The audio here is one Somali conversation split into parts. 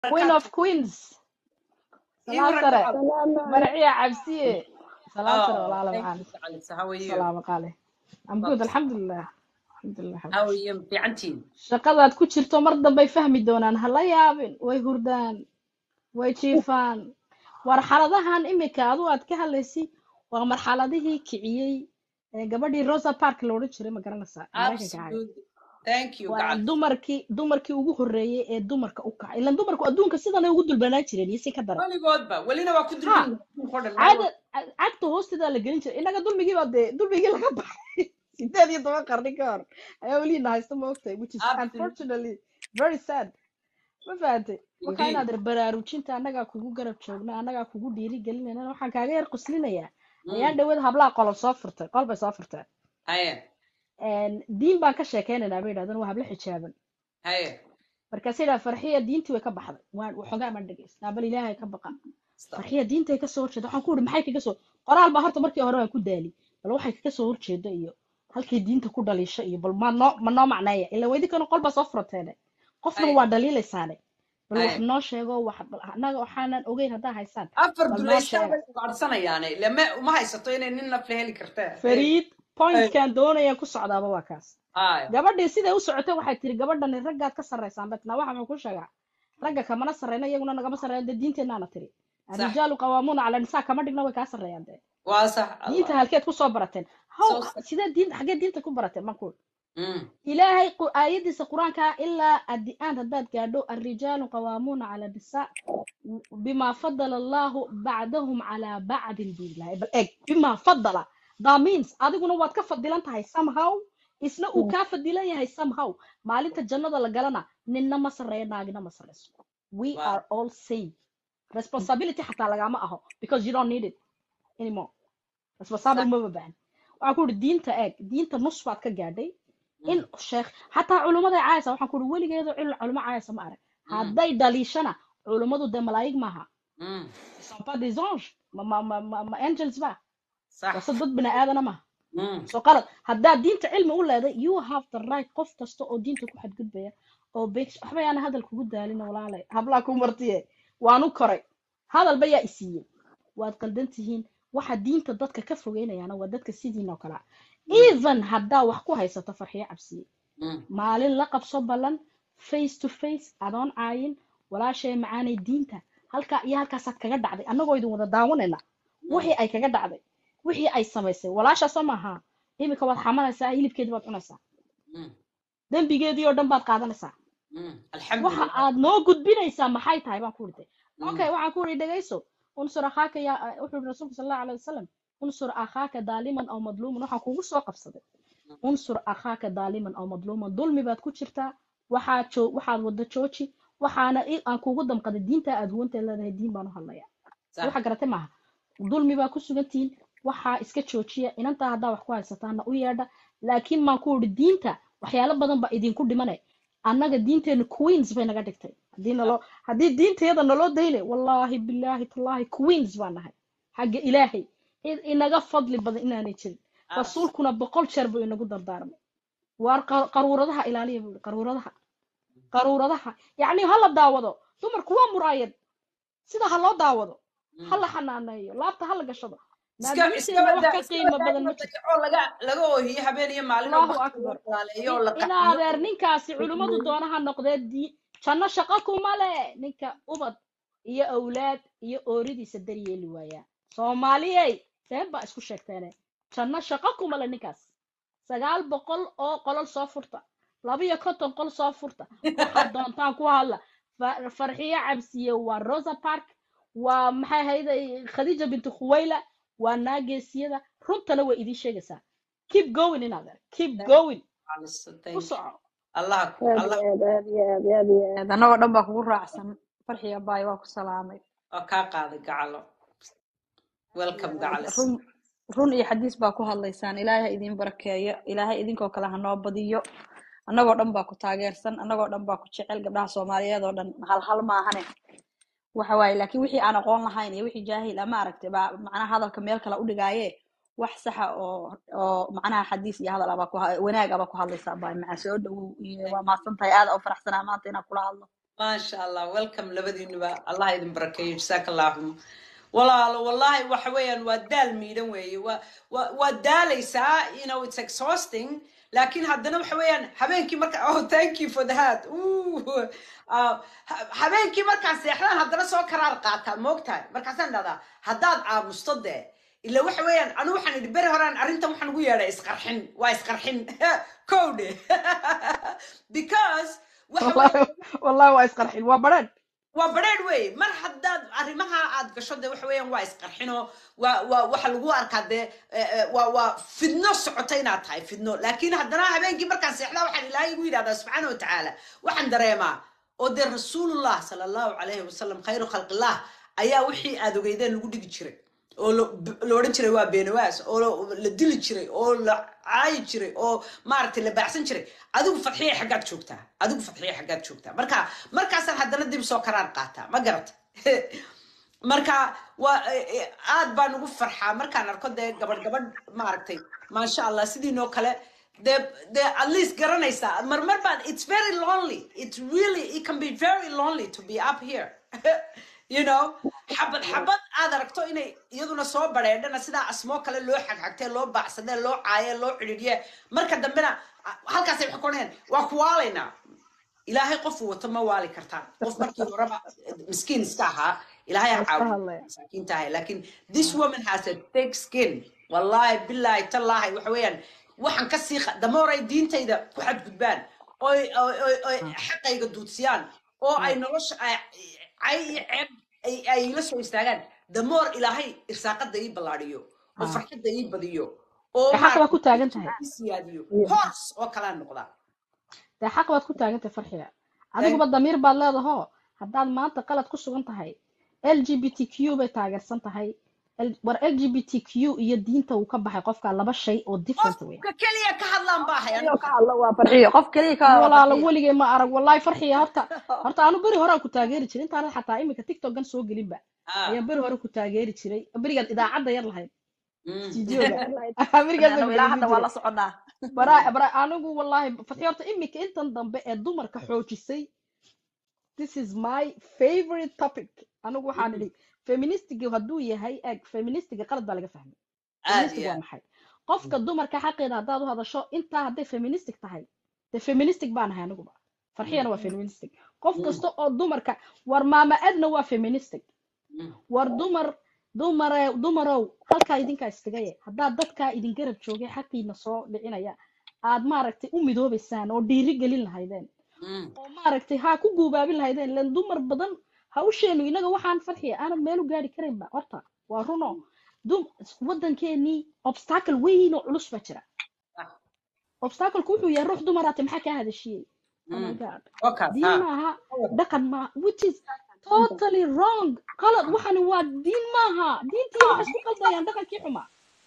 queen barakaatu of queens ii salaam waran sare gacalo marciya cabsiye salaam sare oh walaala thank macaan you gacalisa how are you salaamo qaale am good Well, alxamdulilah alxamdulilah how are xabibti you fiicantiin shaqadaad ku jirto mar dambay fahmi doonaan hala yaabin way hurdaan way jiifaan marxaladahan imika adu aad ka hadlaysi waa marxaladihii kiciyey ee gabadhii rosa park la odhan jiray ma garanaysaa ee maraykanka ahayd absolutely thank you waa gacalisa dumarkii dumarkii ugu horreeyey ee dumarka u kacay ilan dumarku adduunka sidanay ugu dulbanaan jireen iyo si ka daran weligoodba welina waa ku ha dulban adduunka oo dhan meel caada walba ca- cagta hoosteeda la gelin jiray innaga dulmigii baa dee dulmigii laga baxay sideed iyo toban qarni ka hor ayaa weliina haysta ma ogtahay which is absolutely unfortunately very sad ma fahantay marka indeed inaad ir baraarujinta annagaa kugu garab joogna annagaa kugu dhiiri gelinayna waxaan kaaga yar quslinayaa ayaan mm. dhaweed hablaha qolol soo furtay qol bay soo furteen haye diin baan ka sheekeynaynaa bay yidhahdeen waa hablo xijaaban haye markaasay yidhaha farxiya diintii way ka baxday waan waxoogaa maan dhegaystaa bal ilaahay ka baqa farxiya diintay ka soo horjeeda waxaan ku uri maxay kaga soo qoraal baa horta markii hore waan ku daali bal waxay kaga soo horjeeda iyo halkay diinta ku dhaliisho iyo bal ma noo ma noo macneeya ila weydinkana qol baa soo furateene qofna haye waa dhaliilaysaane bal wax haye noo sheego wax bal annaga waxaanan ogeyn haddaa haysaan afar bal noo duleyshaan sheega bay ugaadhsanayaane lama uma haysato inay nin nafle heli kartee fariid pointkan doonayaan ku socdaaba waa kaas haye gabadhii siday u socotay waxay tiri gabadhani raggaad ka sarraysaan betna waxa muxuu ku sheegaa ragga kamana sarreyna iyaguna nagama sarreeyaan dee diinteennaana tiri sax الرجال قوامون على النساء كما dhigna way kaa sarreeyaan dee waa sax diinta allah halkeed ku soo barateen how soo sax sidee diinta xaggee diinta ku barateen markuu mm. ilaahay qu- aayadiisa qur-aanka ilaa addi-aan haddaad gaadho الرجال قوامون على النساء بما فضل الله بعدهم على بعض billahi bal eeg بما فضل that means adiguna waad ka fadilan tahay somehow isna uu kaa fadilan yahay somehow maalinta jannada la galana ninna ma sarreeyo naagina ma sarreyso we wow are all same responsibility xataa lagama aho because you don't need it anymore responsible sax maba baahan waxaan ku uri diinta eeg diinta nus baad ka gaadhay in mm. sheekh xataa culumaday caayasa waxaan ku uri weligeeda cul culimo caayasa ma arag Mm. hadday dhaliishana culummadu dee malaa'ig maaha Mm. ils sont pas des anges ma ma ma ma, ma angels ba sax wase dad bini aadana maaha mm. soo qalad haddaad diinta cilmi u leeday you have the right qof kasta oo diinta ku xadgudbaya oo beeg waxba yaana hadal kugu daalin walaalay hablaa ku martiye waanu koray hadalba yaa isiiyey waad qaldan tihiin waxa diinta dadka ka fogeynayaana waa dadka sidiin oo kale ah Mm. even haddaa wax ku haysato farxiyo cabsiye Mm. maalin la qabso ballan face to face adoon caayin walaashay macaanay diinta halkaa iyo halkaasaad kaga dhacday annagoo idin wada daawanayna Mm. wixii ay kaga dhacday wixii ay samaysay walaashaasoo maaha iminka waad xamanaysaa hilibkeedii baad cunaysaa Mm. dembigeedii oo dhan baad qaadanaysaa Mm. waxa alxamdulilah aad noo gudbinaysaa maxay tahay baan ku ridtay Mm. okay waxaan ku iri dhegayso unsur akhaaka ya wuxuu yiri rasuulku sal allahu alayhi wasalam unsur akhaaka daaliman aw madluuman waxaan kugu soo qabsaday Mm. unsur akhaaka daaliman aw madluuman dulmi baad ku jirtaa waxaad joo waxaad wada jooji waxaana i- aan kugu damqaday diinta aad huwanteed leedahay diin baan u hadlaya sax waxa garatay maaha dulmi baa ku sugan tihiin waxaa iska joojiya inantaa haddaa wax ku haysataana u yeedha laakiin maan ku iri diinta waxyaalo badan baa idinku dhimane annaga diinteenu queens bay naga dhigtay haddii naloo haddii diinteeda naloo daynay wallaahi bilaahi tallaahi queens baan nahay xagga ilaahay cid inaga fadli badan inaanay jirin abs rasuulkuna boqol jeer buu inagu dardaarmay waar qa- qaruuradaha ilaaliya buu yihi qaruuradaha qaruuradaha yacni ha la daawado dumarku waa muraayad sida ha loo daawado ha Mm. la xanaaneeyo laabta ha la gashado iska iska naadiinteenna wax wada ka iska qiimo wada badan in ma la jirto dayaco laga laga oohiyo habeen iyo maalin oo allahu bakti loo akbar dhalaaleeyo oo in la in qaxiyo adeer ninkaasi culimmadu doonaha noqdee di janno shaqo kuma le ninka ubad iyo awlaad iyo ooridiisa daryeeli waayaa soomaaliyey been baa isku sheegteene janno shaqo kuma le ninkaas sagaal boqol oo qolol soo furta laba iyo konton qol soo furta waxaad doontaan ku hadla Fa- farxiyo cabsiye waa rosa park waa maxay ahayde khadiija bintu khuwayla waa naageesiyada runtana way idiin sheegaysaa keep going in adeer keep going Alice, ku thank you soco allah ku aad allah iyo aad aad iyo aad aad iyo aad annagoo dhan baa kugu raacsan farxiya baay waa ku salaamay oo kaa qaaday gacalo welcome gacalis run run iyo xadiis baa ku hadlaysaan ilaahay ha idiin barakeeyo ilaahay idinkoo kale ha noo badiyo annagoo dhan baa ku taageersan annagoo dhan baa ku jecel gabdhaha soomaaliyeed oo dhan hal hal maahane waxa waaye laakiin wixii aan aqoon lahayn iyo wixii jaahil ama aragtay baa macnaha hadalka meel kale u dhigaaye wax saxa oo oo macnaha xadiis iyo hadal abaa ku ha- wanaag abaa ku hadlaysaa baa maca soo dhowow iyo waa mahadsan tahay aada u faraxsanaa maanta inaan kula hadlo maasha allah welcome labadiinuba allah idin barakeeyo jasaaka allahum walaalo wallahi waxa weeyaan waa daal miidhan weeye waa waa waa daalaysaa you know it's exhausting laakiin haddana waxa weeyaan habeenkii marka oh thank you for that Ooh, uh, ha- habeenkii markaan seexdaan haddana soo karaar qaataa moogtahay markaasaan dhahdaa haddaad aamusto dee ila waxa weeyaan anigu waxaan idhi beri horaan arrintan waxaan ugu yeedhay isqarxin waa isqarxin kowdhe because waxa weeye wallahi wallahi waa isqarxin waa badheedh waa badheedh weeye mar haddaad arrimaha aad gasho de waxa weeyaan waa isqarxino waa waa waxa lagu arkaa dee eh, eh, waa waa fidno socota inaad tahay fidno laakiin haddana habeenkii markaan seexdaa waxaan ilaahay igu yidhahdaa subxaana wa tacaala waxaan dareemaa oo dee rasuulullah sala allahu calayhi wasalam khayru khalqillah ayaa wixii aad ogeydeen lagu dhigi jiray oo la la odhan jiray waa beenawaas oo la la dili jiray oo la caayi jiray oo maaragtay la baacsan jiray adigu fadxiya xaggaad joogtaa adigu fadxiya xaggaad joogtaa marka markaasaan haddana dib soo karaar qaataa ma garata marka waa eh, eh, aad baan ugu farxaa markaan arko dee gabadh gabadh maaragtay maasha allah sidiinoo kale dee dee at least garanaysaa marmar baan it's very lonely it's really it can be very lonely to be up here you know xabad xabad aad aragto inay iyaduna soo badheedhana sidaa asmoo kale loo xagxagtee loo baacsadee loo caaye loo cidhiidhiye marka dambena ah, halkaasay wax koneen waa kuwaalaynaa ilaahay qofuu wato ma waali kartaan qof markii horeba miskiin iska ahaa ilaahay ha waa iska caawiyo hadlaya masaakiinta ahay laakiin this woman has a thick skin wallahi billahi tallaahi waxa weeyaan waxaan ka sii qa- damooray diintayda ku xadgudbaan oy oy oy oy xaqayga duudsiyaan oo ay nolosha ay- cay iyo ceeb ay ay ila soo istaagaan damoor ilaahay irsaaqada ii ballaadhiyo oo Ah. farxadda ii badiyo oo dee xaq baad ku maaragtay taagan tahay ii siyaadiyo hoos oo kalaa noqdaa dee xaq baad ku taagan tahay farxiga Thank- adiguba damiir baad leedahoo haddaad maanta qalad ku sugan tahay l g b t q bay taageersan tahay L- war l g b t q iyo diinta uu ka baxay qofka laba shay oo different wey qofka keliya ka hadlaan baa hay farxiyo anigu ka hadla waa farxiyo qof keliya ka hadla waa walaalo farxiyo weligay ma arag wallahi farxiya horta horta anu beri hore aan ku taageeri jiray intaanad xataa iminka tiktokan soo gelinba ah ayaan beri hore ku taageeri jiray berigaad idaacadda yar lahayd mm. stuudioga berigaad baan ilaa dhegeysan hadda waa jiray la soconaa bara bara anigu wallahi fatxi horta iminka intan dambe ee dumarka xoojisay this is my favorite topic anigu waxaan idhi feministiga hadduu yahay eg feministiga qalad baa laga fahmay aad feministic iyo waa aad maxay qofka dumarka xaqeeda haddaad u hadasho intaa hadday feministic tahay dee feministic baan ahay aniguba farxiyana waa feministic qof Mm, kasta oo dumarka war maama edna waa feministic mm. war dumar dumare dumarow halkaa idinkaa iskagaye haddaad dadkaa idin garab joogay xaqiina soo dhicinaya aad maaragtay u midoobaysaan oo dhiiri gelin lahaydeen Mm. oo maaragtay haa ku guubaabin lahaydeen len dumar badan hawsheenu inaga waxaan farxiya aanad meel u gaari karaynba horta waa runo dum waddankeenii obstacle weyn oo culus baa jira Ah, obstacleku wuxuu yahay ruux dumaraate maxaa kaa hadashiyey oh my mm. god Wakaas, diin ha. maaha dhaqan maaha which is totally wrong qalad waxani waa diin maaha diintii waxay isku qaldayaan dhaqankii xuma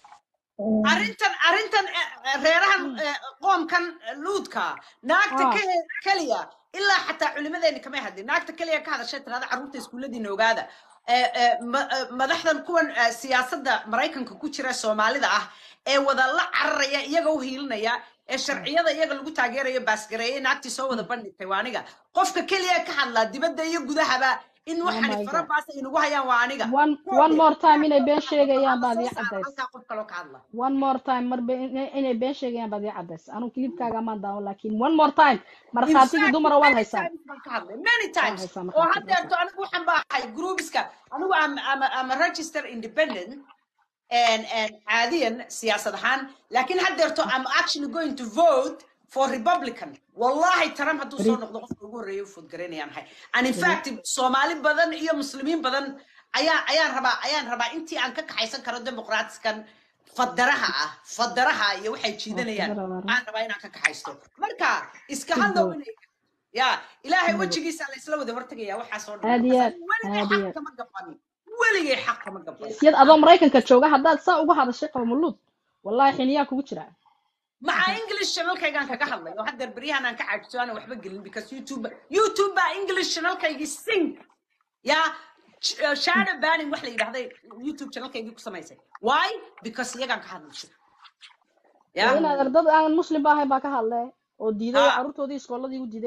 arrintan arrintan eh, eh, reerahan eh, qoomkan eh, luudka naagta ah ke- keliya ilaa xataa culimadeeni kamay hadlin naagta keliya ka hadashay tirada carruurta iskuulladiina ogaada Eh, eh, ma- eh, madaxdan kuwan eh, siyaasadda maraykanka ku jira soomaalida ah ee wada la cararaya iyaga u hiilinaya ee sharciyada iyaga lagu taageerayo baasgareeye naagtii soo wada bandhigtay waa aniga qofka keliya ka hadlaa dibadda iyo gudahaba in oh waxani my fara god baas ay nagu hayaan waa aniga one one Kowdee, more time inay been qofka sheegayaan la baad soo ii saara cadays halkaa qof kaloo ka hadla one more time mar be- inay inay been sheegayaan baad ii cadays anigu kilibkaaga maan daawan laakiin one more time in markhaatigii fact dumara waad many haysaan times baan ka hadlay many waad times haysaan oo markhaati haysaan haddeerto anigu waxaan baahay groupska anigu am am am a register independent and and caadiyan siyaasad ahaan laakiin haddeerto I'm actually going to vote for Republican wallahi Trump hadduu soo beri noqdo qofka ugu horreeya u food garanayaan ahay and in beri fact Soomaali badan iyo Muslimiin badan ayaa ayaan rabaa ayaan rabaa intii aan ka kaxaysan karo dimuqraadiskan fadaraha ah fadaraha iyo waxay waa jiidanayaan fadara waa run aan rabaa inaan ka kaxaysto marka iska good hadlow boy inay ya ilaahay good boy wejigiisa la isla wada hortegaya waxaas oo dhan aad markaas iyo anigu aad weligay aad iyo xaq aad kama gabanin weligay xaq kama gabanin geesiyad adoo maraykanka jooga haddaad saa uga hadashay qawmuluud wallahi xiniyaa kugu jira maca english channelkaygaan kaga hadlay oo haddeer beryahan aan ka caajiso aanan waxba gelin because youtube youtube baa english channelkaygii sing ya sh- uh, shadow banning wax la yidhahday youtube channelkaygii ku samaysay why because iyagaan ka hadlashay dee ya inaad ardad aan muslim ba ahayn baa ka hadle oo diiday oo ha carruurtoodii iskooladii u diiday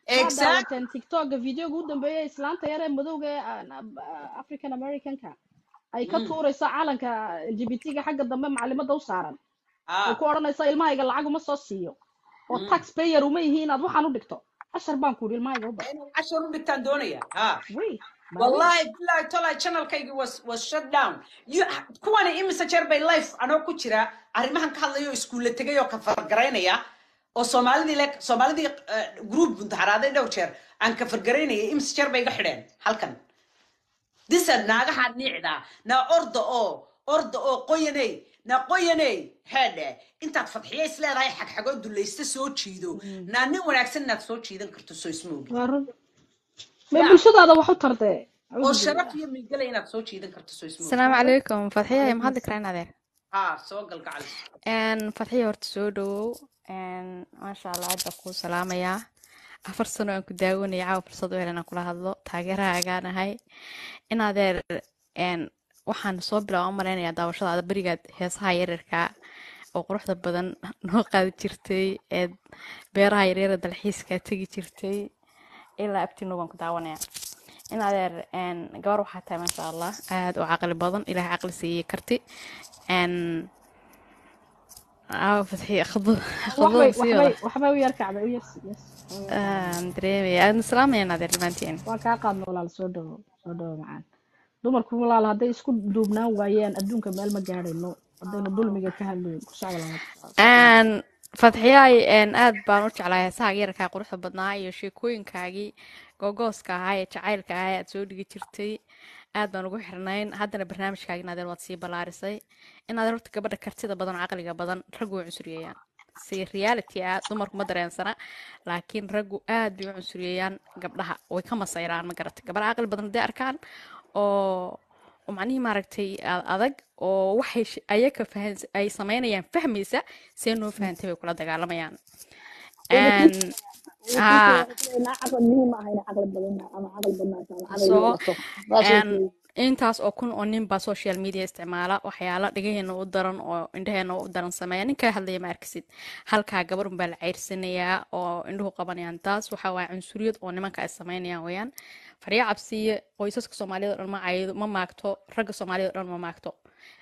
waa exact daawateen tiktoka videoga u dambeeyay islaanta yar ee madowga ee ah, ah, african americanka ay ka Mm. tuurayso calanka lgbtga xagga dambe macalimada u saaran oo ah ku odhanaysa ilmahayga lacag uma soo siiyo oo mm. tax payer uma yihi inaad waxaan u dhigto cashar baan ku yidhi ilmahayga u bar inaad cashar u dhigtaan doonaya ha wey baa wey wallahi billahi tolay channelkaygii was was shut down you kuwani imise jeer bay life anoo ku jira arrimahan ka hadlayo iskuulle tegay oo ka fargaraynaya oo soomaalidii le soomaalidii eh, group buntaxaraaday dhowr jeer aan ka fargaraynaya imise jeer bay iga xidheen halkan disa naagaha niicda na orda oo orda oo qoyaney na qoyaney heedhe intaad fadxiya is leedahay xagxagoo dulaysta soo jiido naa nin wanaagsan inaad soo jiidan karto soo isma ogi waa run mee ya bulshadaada wax u tardee oo acuudu sharaf billah iyo milgala inaad soo jiidan karto soo isma ogi asalaamu calaykum fadxiya calaykum ma hadli asalaam karaa in adeer ha soo galgacal Een, fadxiya horta soo dhawow Een, maasha allah aad baan kuu salaamayaa afar sano aan ku daawanaya caawa fursad u helan aan kula hadlo taageerahaagaan ahay in adeer een, waxaan soo bilaaba u malaynayaa daawashadaada berigaad heesaha yaryarka oo quruxda badan noo qaadi jirtay ee beeraha yaryara dalxiiska tegi jirtay ilaa abtino baan ku daawanaya in adeer een, gabar waxaa tahay maasha allah aad u caqli badan ilaahay caqli siiyey karti een, aawo fadxiya khudbad waxbay khudbada sii wada waxbay waxbay u yar kacday u yar yes aan dareemaya aan salaamaya adeer dhammaantiin waa kaa qaadna walaal soo dhawo soo dhawo macaan dumarku walaal hadday isku duubnaan waayeen adduunka meel ma gaadhayno haddaynu dulmiga ka hadlayn ku socda lama Een, fadxiyaay een, aad baan u jeclahay heesaha yararkaa quruxda badnaa iyo sheekooyinkaagii googooska ahaa ee jacaylka ahaa ee aad soo dhigi jirtay aad baan ugu xirnayn haddana barnaamijkaagi in adeer waad sii ballaarisay in adeer horta gabadha kartida badan oo caqliga badan raggu way cunsuriyayaan si reality ah dumarku ma dareensana laakiin raggu aad bay u cunsuriyayaan gabdhaha way ka masayraan ma garatay gabar caqli badan hadday arkaan oo oo macnihii maaragtay a- adag oo waxay sh- ayaga fahan ay samaynayaan fahmaysa see noo fahantay bay kula dagaalamayaan way Een, kuu haa naa caqli muhiim ah inay caqli badan ama caqli badnaato ama caqli soo yeelato saas way een, kuu intaas oo kun oo nin baa social media isticmaala waxyaala dhagaheena u daran oo indhaheena u daran sameeya ninka hadlaya ma arkisid halkaa gabar unbaa la ceyrsanayaa oo indhuhu qabanayaan taas waxaa waaya cunsuriyad oo nimanka ay sameynayaan weeyaan farya cabsiye qoysaska soomaaliyada oo dhan ma caydo ma maagto ragga soomaaliyada oo dhan ma maagto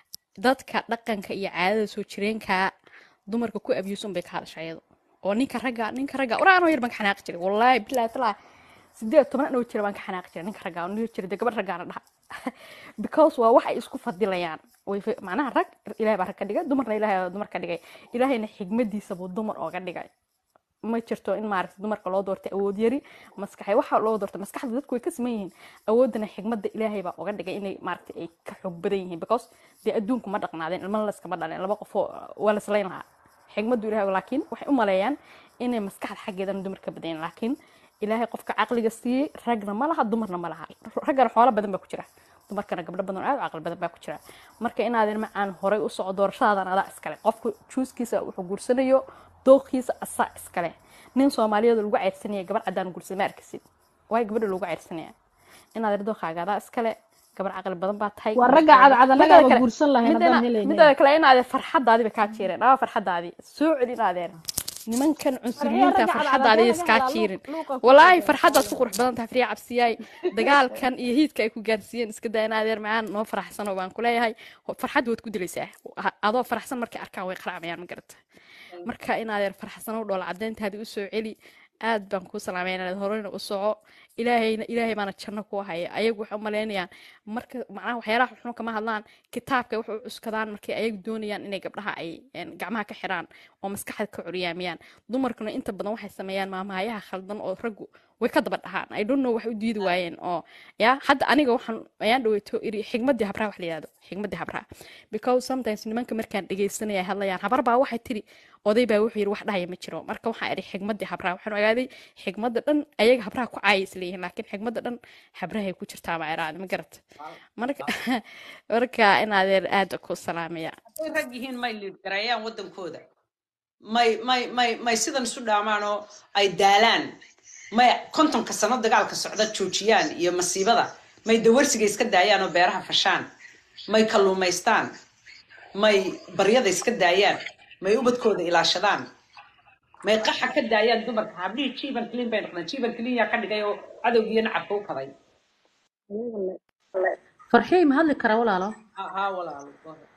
dadka dhaqanka iyo caadada soo jireenka dumarka ku abuse unbay ka hadasha iyadu oo ninka ragga ninka ragga waraa anoo yar baan ka xanaaqi jiray wallaahi bilaahi talaa sideed toban anoo jira baan ka xanaaqi jiray ninka ragga oo dhihi jiray dee gabadh raggaana dhaha because waa wax ay isku fadilayaan way fa- macnaha rag ilaahay baa rag ka dhigay dumarna ilaahay baa dumar ka dhigay ilaahayna xigmadiisa buu dumar ooga dhigay ma jirto in maaragta dumarka loo doortay awood yari maskaxay waxa loo doortay maskaxda dadku way ka siman yihiin awoodana xigmada ilaahay baa uga dhigay inay maaragta ay ka xoog badan yihiin because dee adduunku ma dhaqnaadeen ilmana layskama dhaleen laba qofoo waa la islayn lahaa xigmadu ilaahay laakiin waxay u maleeyaan inay maskaxda xaggeedana dumar ka badan yihiin laakiin ilaahay qofka caqliga siiyey ragna ma laha dumarna ma laha raggana xoolo badan baa ku jira dumarkana gabdho badan oo aad u caqli badan baa ku jira marka inaadin macaan horay u soco doorashadaadan adaa iskale qofku juuskiisa wuxuu guursanayo dooqiisa asaa iskale nin soomaaliyeed oo lagu ceyrsanaya gabar caddaan guursada ma arkisid waay gabadha loogu ceyrsanaya inaad dooqaaga adaa iskale gabar caqli badan baa tahay waa ragga gabarkaaga cadcad mideeda annagaaba kale guursan lahayn midana haddaan helaynin mideeda kale inaadee farxadaadii bay kaa jiireen aa farxadaadii soo celi inaadeen nimankan farxiya cunsuriyiinta ragga cadcad farxadaadii haddii iskaa laga helaa jiirin luuq luuqa ku walaahi soo farxadaad ku qurux badan tahay fariya cabsiyaay dagaalkan iyo hiidka ay ku gaarsiiyeen iska daa in adeer macaan noo faraxsano baan ku leeyahay farxad waad ku dilaysaa Ha- adoo faraxsan markay arkaan way qaracmayaan ma garata marka in adeer faraxsano dhoola cadeyntaadii usoo celi aad baan kuu salaamaya inaad horeyna u soco ilaahayna ilaahay baana janno ku haya ayagu waxay u malaynayaan marka macnaha waxyaalaha xun kama hadlaan kitaabka waxay u cuskadaan markay ayagu doonayaan inay gabdhaha ay een, gacmaha ka xiraan oo maskaxda ka curyaamiyaan dumarkuna inta badan waxay sameeyaan maamaayaha khaldan oo raggu way ka daba dhahaan i don't know waxay u diidi waayeen oo ya hadda aniga waxaan ayaan dhaweyto iri xigmadii habraha wax la yihahdo xigmadii habraha because sometimes nimanka markaan dhegeysanaya ay hadlayaan habar baa waxay tiri oday baa wuxuu yiri wax dhahaya ma jiro marka waxaan idhi xigmadii habraha waxaan ogaaday xigmadda dhan ayaga habraha ku caaya isleeyihiin laakiin xigmadda dhan habrahay ku jirtaa ma iraada ma garata marka marka in adeer aad ku salaamaya hadday rag yihiin may liid gareeyaan waddankooda may may may may sidan isu dhaamaan oo ay daalaan may kontonka sano dagaalka socda joojiyaan iyo masiibada may dawarsiga iska daayaan oo beeraha fashaan may kalluumaystaan may baryada iska daayaan may ubadkooda ilaashadaan may qaxa ka daayaan dumarka habdhihii jiiban clean bay noqdeen jiiban clean yaa ka dhigay oo cadowgiiyo nacabka u kaday farxiyey ma hadli karaa walaalo haa walaalo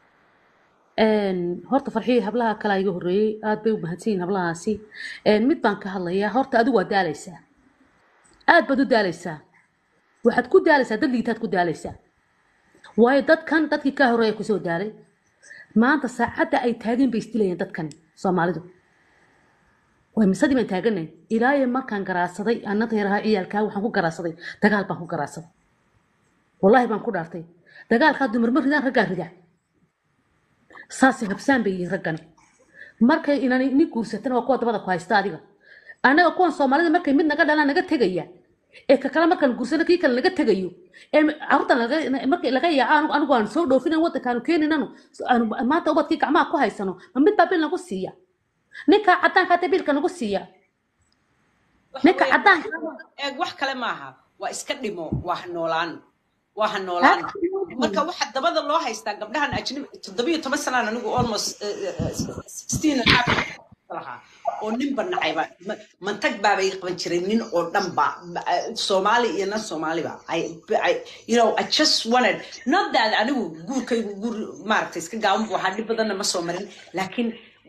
Een, horta farxiyey hablaha kale iga horreeyey aad bay u mahadsan yihiin hablahaasi Een, mid baan ka hadlayaa horta adigu waa daalaysaa aad baad u daalaysaa waxaad ku daalaysaa dad liitaad ku daalaysaa waayo dadkan dadkii kaa horreeya kusoo daalay maanta saacadda ay taageen bay isdilayeen dadkani soomaalidu way misadii baan taaganay ilaayo markaan garaadsaday annada yarahaa ciyaalkaa waxaan ku garaadsaday dagaal baan ku garaadsaday wallaahi baan ku dhaartay dagaalkaa dumarma ridaan raggaa rida saasay habsaan bay yihiin raggani markay inani ni guursatan waa kuwa dabada ku haysta adiga annaga kuwan soomaalida markay mid naga dhalaan naga tegaya ee ka kale markaan guursano kii kale naga tegayo ee carruurtan laga- markay laga yaaca anigu anigu aan soo dhoofinan waddankaanu keeninanu aanu maanta ubadkii gacmaha ku haysano ma mid baa bil nagu siiya ninka caddaanka hata bilka nagu siiya ninka caddaanka eeg wax kale maaha waa iska dhimo waa ha noolaan waa ha noolaan marka waxa dabada loo haystaa gabdhahan ajnabi toddobiyo toban sanaan anigu almost sixteen and a half lahaa oo ninba nacayba Ma- mantag baaba ii qaban jiray nin oo dhanba ba- eh, soomaali iyo nan soomaaliba I, I, you know, I just wanted not that anigu guurkaygu guur maaragtay iska gaaban buu ahaa dhib badanna ma soo marin laakiin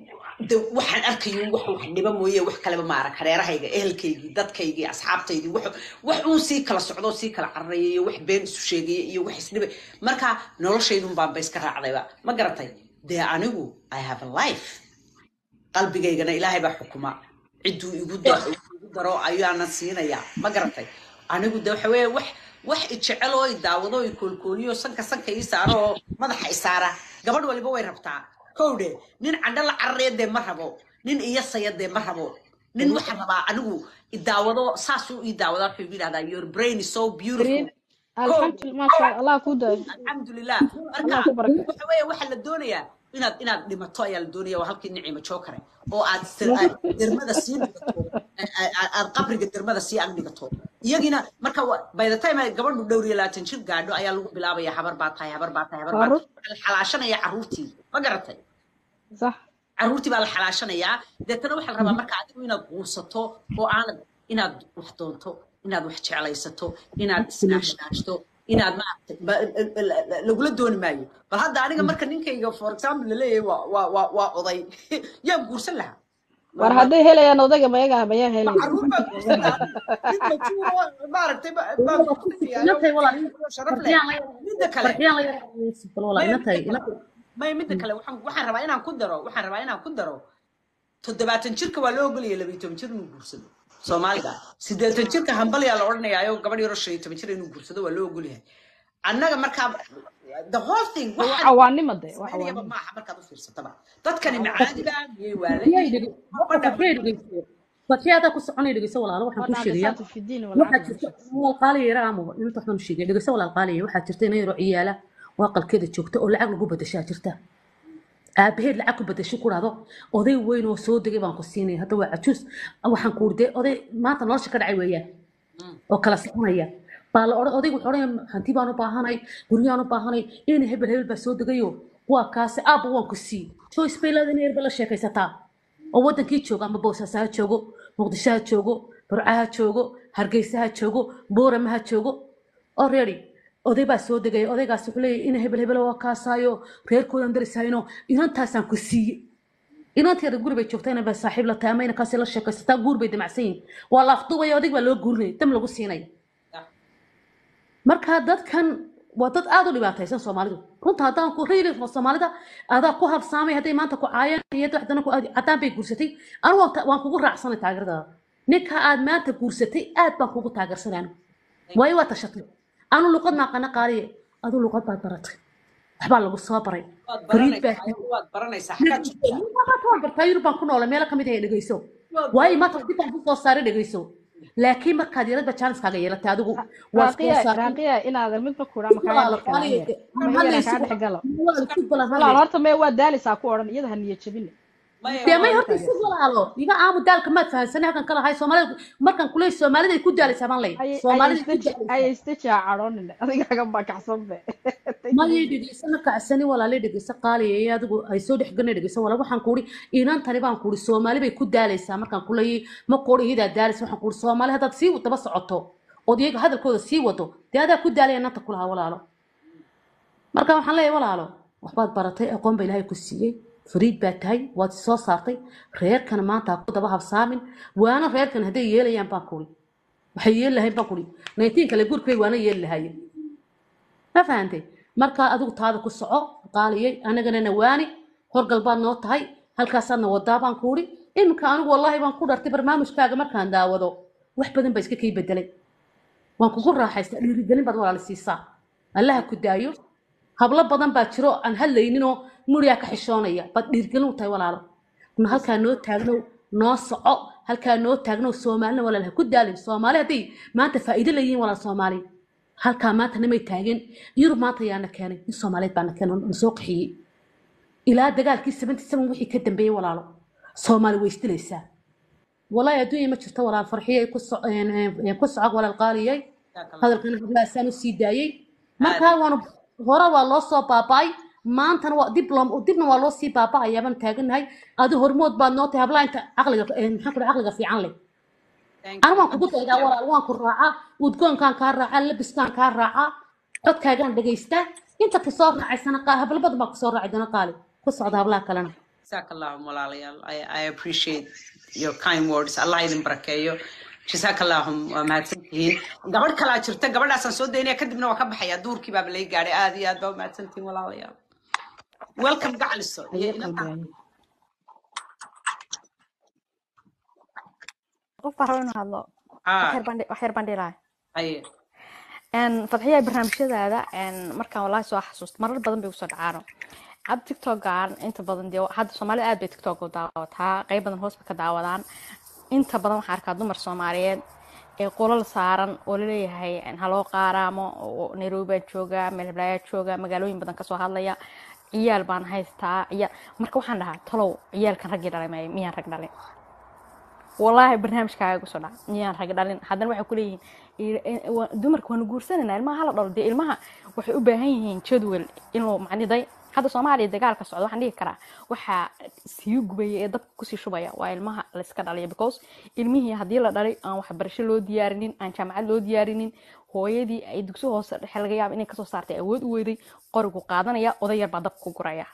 de waxaan arkayo wax wax dhiba mooye wax kaleba ma arag hareerahayga ehelkaygii dadkaygii asxaabtaydii wax wax uun sii kala socdo sii kala cararaya iyo wax been isu sheegaya iyo wax isdhibay marka noloshaydun baanba iska raacdayba ma garatay dee anigu i have a life qalbigaygana ilaahay baa xukuma cidduu igu da- igu daro ayaana siinaya ma garatay anigu de waxa weeye wax wax ijecel oo i daawado oo i koolkooliyo sanka sanka ii saaro oo madaxa i saara gabadh waliba way rabtaa kowdhe nin candho la cararaya dee ma rabo nin iyasaya dee ma rabo nin waxaa rabaa anigu i daawado saasuu ii daawada wuxuu igu yidhahdaa your brain is so beautiful green alxamdulillah maasha allah allah ku daayo alxamdulilah marka allah ku barake waxa weeye waxaa la doonayaa inaad inaad dhimato ayaa la doonaya waa halkii nicima jookare oo aad sir- aad dermada sii dhigato a- a- aad qabriga dermada sii ag dhigato iyagina marka wa- by the time ay gabadhu dhowr iyo labaatan jir gaadho ayaa lagu bilaabaya habar baa tahay habar baa tahay habar baa Carruur. tahay Waxaa la xalaashanaya carruurtii ma garatay sax carruurtii baa la xalaashanayaa deetana waxaa la rabaa marka adigu inaad quusato oo aanad inaad wax doonto inaad wax jeclaysato inaad isnaashnaashto inaad maaragtay ba- la- la- lagula dooni maayo bal hadda aniga marka ninkayga for example laleeyahay waa waa waa waa oday yaan guursan lahaa war hadday helayaan odayga mayaga mayaa ma helay carruur baa guursan lahaa mid majuuro maaragtay ba- baa guursanayaayo inantay walaal sharaf leh farxiyaan la midda kale farxiyaan la yara bal walaal inantay inantay maya midda kale waxaan waxaan rabaa inaan ku daro waxaan rabaa inaan ku daro toddobaatan jirka waa loo ogolaya labiyo toban jir inuu guursado soomaaliga siddeetan jirka hambalyaa la odhanayaayo gabadh yaroo shan iyo toban jir inuu guursado waa loo ogolyahay annaga markaa the whole thing waa waxaan cawaanimo de waa samaynayaba cawaanimo maaha markaad u fiirsataba dadkani macaadiba miyay farxiyay waalayiin dhege ma horta dhama farxiyay dhegeyso farxiya adaa ku soconay dhegeyso walaalo waxaan kuu sheegayaa wadnacasaatu fi diin waxaa walcaqli jirta walaal qaaliya yara amuba inta waxaan u sheegay dhegeyso walaal qaaliya waxaa jirta inay yaro ciyaala oo aqalkeeda joogta oo lacag lagu bedeshaa jirta aabaheed lacag ku bedesho ku dhahdo oday weyn oo soo degay baan ku siinaya hadda waa cajuus waxaan ku urde oday maanta nolosha ka dhacay weeyaan oo kala soconaya baa la odhan odaygu wuxuu odhanaya hanti baan u baahanay guryaan u baahanay in hebel hebel baa soo degayo waa kaasi aabba waan ku sii joyce bay leedahay inay erba la sheekaysataa oo wadankii jooga ama boosaaso ha joogo muqdisho ha joogo burco ha joogo hargeysa ha joogo boorama ha joogo already oday baa soo degaya odaygaas wuxuu leeyahay ina hebel hebel waa kaasaayo reerkoodan darisayno inantaasaan ku siiye inanteeda guri bay joogtaa inay baa saaxiib la tahay ama inankaasi la sheekaysataa guur bay damacsan yihin waa la afduubaya odag baa loo guurinaya dam lagu siinaya marka dadkan waa dad aad u dhibaataysan soomaalidu runta haddaan ku reeli soomaalida adaa ku habsaamay hadday maanta ku caayaan iyo haddana ku caddaan bay guursatay anu waan ta- waan kugu raacsanay taageeradaada ninka aad maanta guursatay aad baan kugu taageersanay anu waayo waa tashatay anu luqad maaqana qaaliye adu luqad baad baratay waxbaa lagu soo baray waad fariid baa baranaysaa waad baranaysaa xaggaad joogtaa waan bartaa yurub baan ku noolay meelo kamid ah dhegeyso waad waayo maanta dib baan kusoo saaray dhegeyso laakiin markaad yaradba jaaniskaaga yeelatay adigu waa soo raaqiya saaray raaqiya inaad midba ku dhaama kaga walaalo qaaliye dhexgalaanaya ma iyana kaa dhex galo walaalo ku balan walaal horta mee waa daalisaa ku odhan iyada ha niya jabine maya dee may waa horta si walaalo iga aamu daalka maad fahansanay halkan kala hay soomaalida markan kule soomaalida ay ku daalaysaa baan lay soomaalida ay ku daalaysaa ayaystaja cadhoonin adigaaga baa kacsanbe mayay dhegeysa ma kacsani walaalay dhegeysa qaaliya ee adigu ay soo dhexgalnay dhegeysa walaal waxaan kuuri inantani baan kuuri soomaali bay ku daalaysaa markaan kuleeyay ma kuuri iyadaa daalaysa waxaan kuuri soomaali haddaad sii daba socoto ood iyaga hadalkooda sii wado dee adaa ku daalaya inanta kulahaa walaalo marka waxaan leeyahay walaalo waxbaad baratay aqoon ba ilaahay ku siiyey fariid baa tahay waad soo saartay reerkana maanta ha ku daba habsaamin waana reerkan hadday yeelayaan baan kuuri waxay yeeli lahayn baan kuuri naytiin kale gurkay waana yeeli lahaayeen ma fahantay markaa adigu taada ku soco qaaliyay anagana nawaani horgal baad noo tahay halkaasaadna wadaa baan kuuri iminka anigu wallaahi baan ku dhartay barnaamijkaaga markaan daawado wax badan baa iska kay bedelay waan kugu raaxaystaa dhiirigelin baad walaali siisaa allaha ku daayo hablo badan baa jiro aan hadlayninoo muriyaa ka xishoonaya baad dhiirigelin u tahay walaalo na halkaa noo taagnow noo soco halkaa noo taagnow soomaalina walaal ha ku daalin soomaali hadday maanta faa'iido leeyihiin walaal soomaali halkaa maanta namay taageen yurub maanta yaana keenay in soomaaliyeed baana keenay na soo qaxiyey ilaa dagaalkii seventy seven wixii ka dambeeyey walaalo soomaali way isdilaysaa والله adduunya ma jirto walaal farxiyay ku so- een, een, ku socog walaal qaaliyay hadalkana hablaasaan u sii daayey markaa waanu hore waa loo soo baaba'ay maantana waa dib loo dibna waa loo sii baaba'ayaa baan taaganahay adi hormood baad noo tahay hablaa inta caqliga een, maxaan ku dhahay caqliga fiican leh anigu waan kugu daydaa walaal waan ku raacaa udgoonkaan kaa raacaa labiskaan kaa raacaa codkaagaan dhagaystaa inta kusoo raacaysana qaa- hablo badan baa kusoo raaci doona qaali ku socda hablaha kalena جزاك الله walaalayaal I, I appreciate your kind words allah idin barakeeyo جزاك الله waa mahadsantihiin gabadh kalaa jirta gabadhaasaan soo daynaya kadibna waa ka baxaya duurkii baaba lay gaadhay aad iyo aad baa umahadsantihiin walaalayaal welcome gacliso iyo ayo inanta qalbigayo qof baa raba inuu hadlo wax haa yar baan dhi- wax yar baan dhilahay haye fadxiya barnaamijyadaada een, markaan walahi soo xasuusto marar badan bay usoo dhacaano hadda tiktokan inta badan dee hadda soomaalida aad bay tiktok u daawataa qeyb badan hoos bay ka daawadaan inta badan waxaan arkaa dumar soomaaliyeed ee qolal saaran oo laleeyahay een, haloo qaaraamo oo nairobi baan joogaa meel hiblaayaa jooga magaalooyin badan kasoo hadlaya ciyaal baan haystaa ciyaal marka waxaan dhahaa talow ciyaalkan raggii dhalay may miyaan rag dhalin والله barnaamijkaaga kusoo dhaca miyaan rag dhalin haddana waxay ku leeyihiin i- i- wa- dumarka waanu guursanayna ilmaha hala dhalo dee ilmaha waxay u baahan yihiin jadwal inuu macniday hadda soomaaliya dagaalka socda waxaan dhihi karaa waxaa sii gubaya ee dabka kusii shubaya waa ilmaha layska dhalaya because ilmihii haddii la dhalay aan waxbarasho loo diyaarinin aan jaamacad loo diyaarinin hooyadii ay dugsi hoose dhexe laga yaaba inay kasoo saartay awood u weyday qorigu qaadanaya oday yar baa dabka ku guraya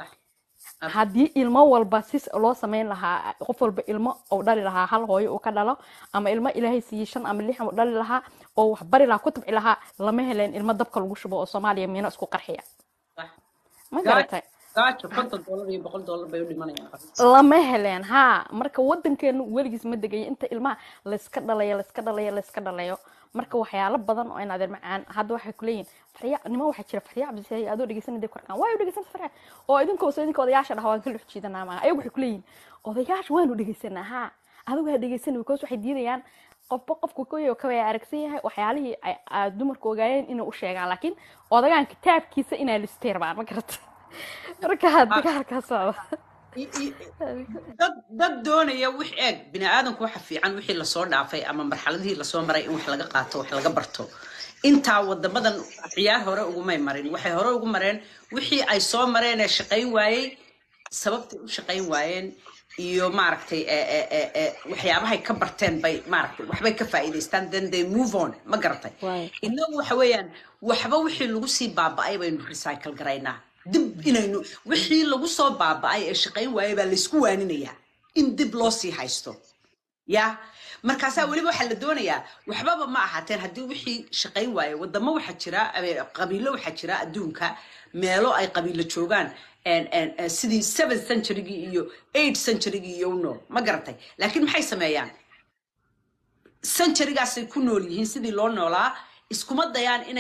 صح haddii ilmo walba si loo sameyn lahaa qof walba ilmo uu dhali lahaa hal hooyo uu ka dhalo ama ilmo ilaahay siiyey shan ama lix uu dhali lahaa oo wax bari lahaa ku tabci lahaa lama heleen ilmo dabka lagu shubo oo soomaaliya miino isku qarxiya صح ma gaajo garatay gaajo konton dollar iyo boqol dollar bay u dhimanayaan lama heleen haa marka wadankeenu weligiis ma degayo inta ilmaha layska dhalayo layska dhalayo layska dhalayo marka waxyaalo badan oo in adeer macaan hadda waxay kuleeyihin farya nima waxaa jira farya cabdise adoo dhegeysanay korkaan waayo dhegeysan farya oo idinkoos idinka odayaasha dhaha waan ka dhex jiidanaa maaha ayagu waxay kuleeyihin odayaasha waanu dhegeysanaa haa adigu ha dhegeysanay because waxay diidayaan qofba qofku koyo kawaya aragsan yahay waxyaalihii ay ay dumarku ogaayeen inay u sheegaan laakiin odagaan kitaabkiisa inaa listeer baan ma garata marka dagaalkaa socda I- i- dad dad doonaya wix eeg bini aadamku waxa fiican wixii lasoo dhaafay ama marxaladihii lasoo maray in wax laga qaato wax laga barto intaa wadamadan ciyaar hore ugumay marin waxay hore ugu mareen wixii ay soo mareen ee shaqayn waayey sababtay u shaqayn waayeen iyo maaragtay ee- ee- ee- ee waxyaabahay ka barteen bay maaragtay waxbay ka faa'iidaystaan then they move on ma garatay waay innagu waxa weeyaan waxba wixii lagu sii baaba'ay baynu recycle garaynaa dib inaynu wixii lagu soo baaba'ay ee shaqayn waayay baa laysku waaninayaa in dib loo sii haysto ya markaasaa weliba waxaa la doonayaa waxbaba ma ahaateen haddii wixii shaqayn waaye wadamo waxaa jira eh, qabiilo waxaa jira adduunka meelo ay qabiilo joogaan en- en- en sidii seven centurygii iyo eight centurygii iyo u nool ma garatay laakiin maxay sameeyaan centurygaasay ku nool yihiin sidii loo noolaa iskuma dayaan inay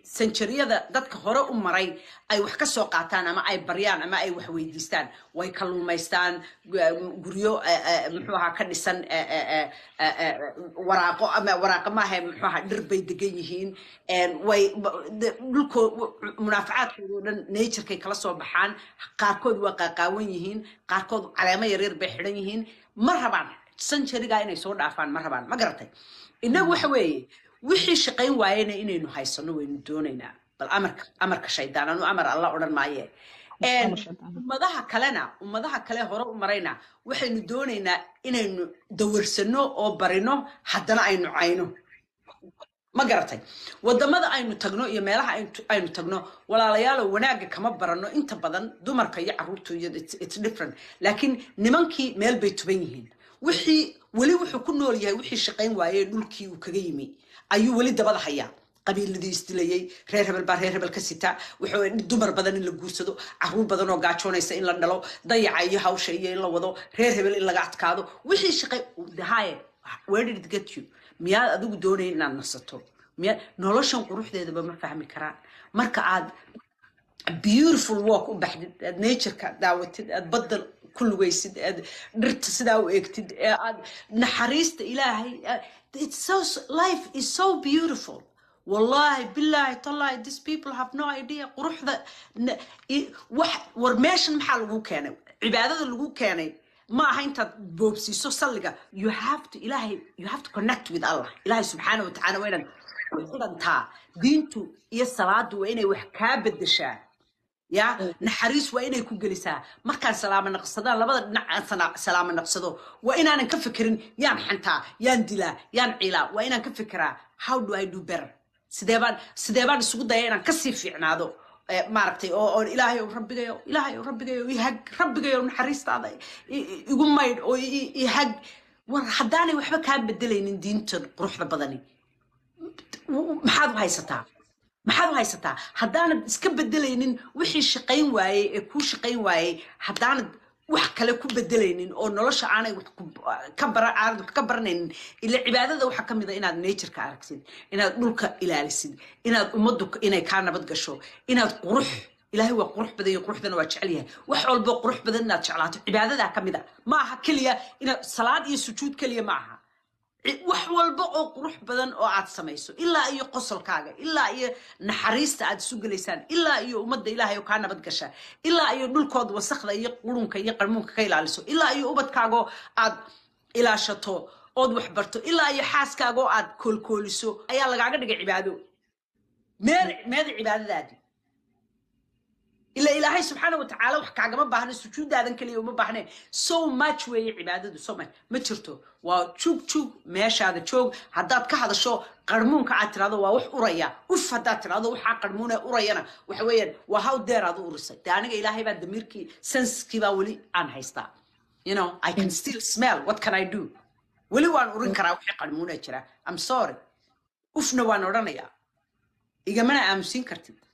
sanjariyada dadka hore u maray ay wax ka soo qaataan ama ay baryaan ama ay wax weydiistaan way kalluumaystaan gu- guryo eh, eh, muxuu ahaa ka dhisan eh, eh, eh, eh, eh, waraaqo ama waraaqo maaha muxuu ahaa dhir bay degan yihiin een, way ba- de- dhulkoo munaafacaadkooda oo dhan naturekay kala soo baxaan qaarkood waa qaaqaawan yihiin qaarkood caleemo yaryar bay xidhan yihiin ma rabaan sanjarigaa inay soo dhaafaan ma rabaan ma garatay innagu waxa weeye wixii shaqayn waayena inaynu haysano waynu doonaynaa bal amarka amarka shaydaan anu amar alla odhan maaye Een, Amar shaydaan. ummadaha kalena ummadaha kale hore u marayna waxaynu doonaynaa inaynu dawarsano oo barino haddana aynu cayno ma garatay wadamada aynu tagno iyo meelaha aynu- aynu tagno walaalayaalo wanaagga kama barano inta badan dumarka iyo caruurtu iyo it's- it's different laakiin nimankii meel bay tuban yihiin wixii weli wuxuu ku nool yahay wixii shaqayn waayey dhulkii uu kaga yimi ayuu weli dabada hayaa qabiiladii isdilayey reer hebel baa reer hebel ka sita wuxuu dumar badan in la guursado caruur badan oo gaajoonaysa in la dhalo dayaca iyo hawsha iyo in la wado reer hebel in laga adkaado wixii shaqay haye where did it get you miyaad adigu doonayn inaad nasato miyaad noloshan quruxdeedaba ma fahmi karaan marka aad beautiful walk u baxdid aad natureka daawatid aad badda ku lugaysid aad dhirta sidaa u eegtid ee aad naxariista ilaahay aad- it's so life is so beautiful wallahi billahi tallahi these people have no idea quruxda na- i- wax war meeshan maxaa lagu keenay cibaadada lagu keenay ma aha intaad boobsiiso salliga you have to ilaahay you have to connect with allah ilaahay subxaana wa tacaala waa inaad ku xidhantaa diintu iyo salaadu waa inay wax kaa bedeshaa ya naxariis waa inay ku gelisaa markaan salaamo naqsadaan labada dhinac aan sana- salaamo naqsado waa inaanan ka fikirin yaan xantaa yaan dilaa yaan ciilaa waa inaan ka fikiraa how do i do better sidee baan sidee baan isugu daya inaan kasii fiicnaado Eh, maaragtay oo oo ilaahay ow rabbigayo ilaahay ow rabbigayo ihag rabbigayo naxariistaada i- i- igu maydh oo i- i- ihag war haddaanay waxba kaa bedelaynin diintan quruxda badani maxaad u haysataa maxaad u haysataa haddaanad iska bedelaynin wixii shaqayn waayey ee kuu shaqayn waayey haddaanad wax kale ku bedelaynin oo nolosha aanay wax ku- ka bara aanad wax ka baranaynin ila cibaadada waxaa ka mid a inaad natureka aragsid inaad dhulka ilaalisid inaad ummaddu inay kaa nabad gasho inaad qurux ilaahay waa qurux badan iyo quruxdana waa jecel yahay wax walbo qurux badan inaad jeclaato cibaadadaa ka mid a ma aha keliya inaad salaad iyo sujuud keliya ma aha ci- wax walba oo qurux badan oo aad samayso ilaa iyo qosolkaaga ilaa iyo naxariista aad isu gelaysaan ilaa iyo ummadda ilaahay oo kaa nabad gasha ilaa iyo dhulkooda wasakda iyo qurunka iyo qarmuunka ka ilaaliso ilaa iyo ubadkaagoo aad ilaashato ood wax barto ilaa iyo xaaskaagoo aad koolkooliso ayaa lagaaga dhigay cibaado meel meeda cibaadadaadii ila ilaahay subxaana watacaala wax kaagama baahna sujuudaadan keliya uma baahne so much weeye cibaadadu so much ma jirto waa juug juug meeshaada joog haddaad ka hadasho qarmuunka aad tirahdo waa wax uraya uf haddaad tirahdo waxaa qarmuune urayana waxa weeyaan waa how deer aad u urisay de aniga ilaahay baa damiirkii senskii baa weli aan haystaa you know i can still smell what can i do weli waan urin karaa wixii qarmuuna jira i'm sorry ufna waan odhanayaa igamana aamusin kartid